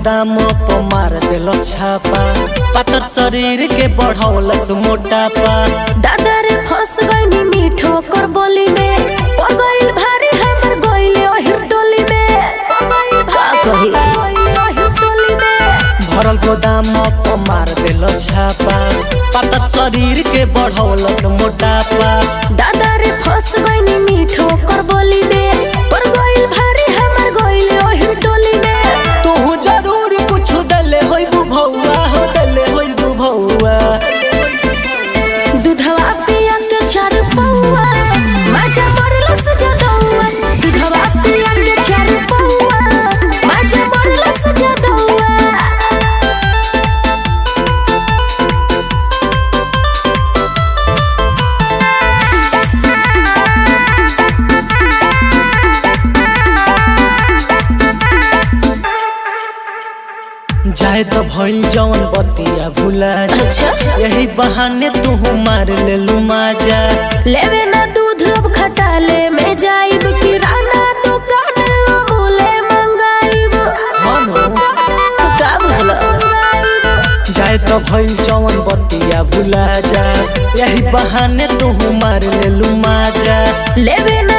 गोदाम पर मार देलो छापा पातर शरीर के बढ़ौलस मोटापा दादा रे फंस गईनी मीठो कर बोली में पड़ गइल भारी हमर गइले ओहिर टोली में का कही ओहिर टोली में भरल गोदाम पर मार देलो छापा पातर शरीर के बढ़ौलस मोटापा दादा रे फंस गईनी मीठो कर बोली में पड़ गइल भारी हमर गइले ओहिर टोली में तू जरूर कुछ दले होई बुभौआ हो दले होई बुभौआ दूधवा पिया के चार पौआ माजा मरलस जदौआ दूधवा पिया के चार पौआ माजा मरलस जदौआ जाए तो भइल जौन बतिया भुला जा। अच्छा। यही बहाने तू मार ले लू माजा लेवे ना दूध अब खटाले में जाइब किराना दुकान अमूले मंगाइब मानो का बुझला जाए तो भइल जौन बतिया भुला जा यही बहाने तू मार ले लू माजा लेवे ना